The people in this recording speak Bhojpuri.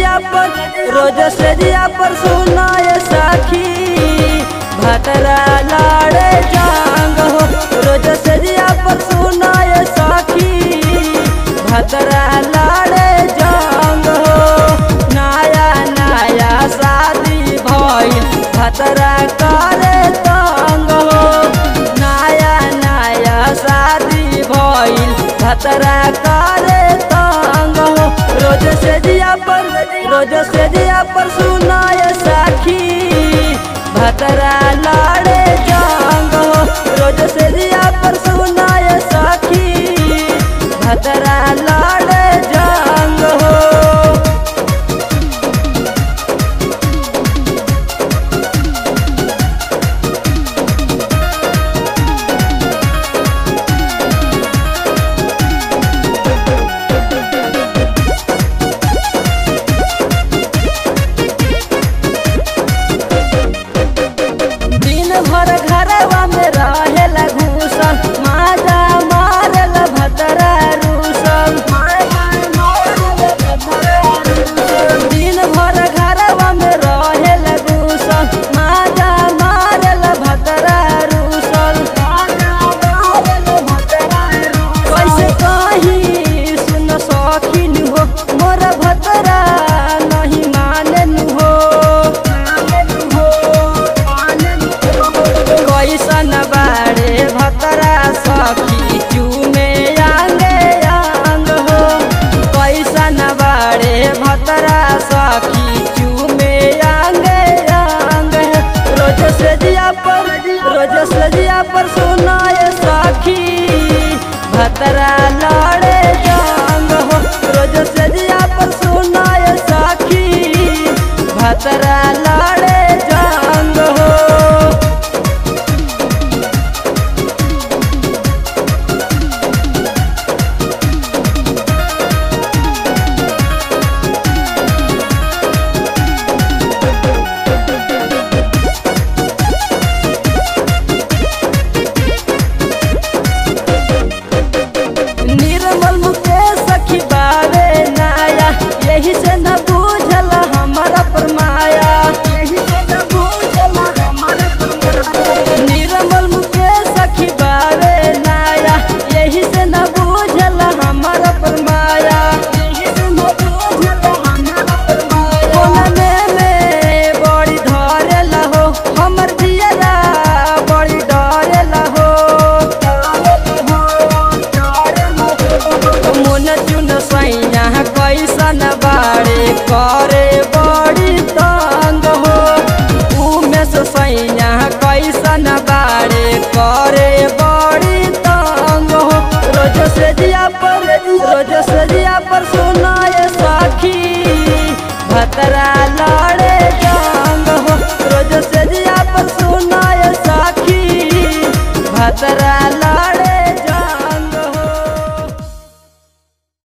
जिया पर रोज से जिया पर सुनाए साखी भतरा लाड़े जांग हो रोज से जिया पर सुनाए साखी भतरा लाड़े जांग हो नया नया शादी भइल भतरा करे तंग हो नया नया शादी भइल भतरा करे तंग हो रोज से जिया पर रोज से जिया पर सुनाए साखी भतरा लाड़े जांग हो रोज से जिया पर सुनाए साखी भतरा लाड़े जांग हो दिन भर घरवा में रहेला घूसल माजा मारल भतरा रूसल दिन भर घरवा में रहेला घूसल माजा मारल भतरा रूसल कैसे कही सुन सखिन हो मोर भतरा नहीं मानन हो कैसन बाड़े भतरा सखी चूमे आंगे आंग हो कैसन बाड़े भतरा सखी चूमे आंगे आंग हो रोज से जिया पर रोज से जिया पर सुनाए सखी भतरा लड़े जांग हो रोज से जिया पर सुनाए सखी भतरा लड़े जांग हो निर्मल मुकेश सखी बावे नाया यही से न बूझल हमारा परमाया निर्मल मुकेश सखी बावे नाया यही से न बूझल हमारा परमाया कोनमे में बड़ी धरेला हो हमर जियरा बड़ी डरेला हो मुन चुन सैया कैसन बाड़े करे बड़ी तंग हो उमेश सैया कैसन बाड़े करे बड़ी तंग हो रोज से जिया पर रोज से जिया पर सुनाए साखी भतरा लड़े जंग हो रोज से जिया पर सुनाए साखी भतरा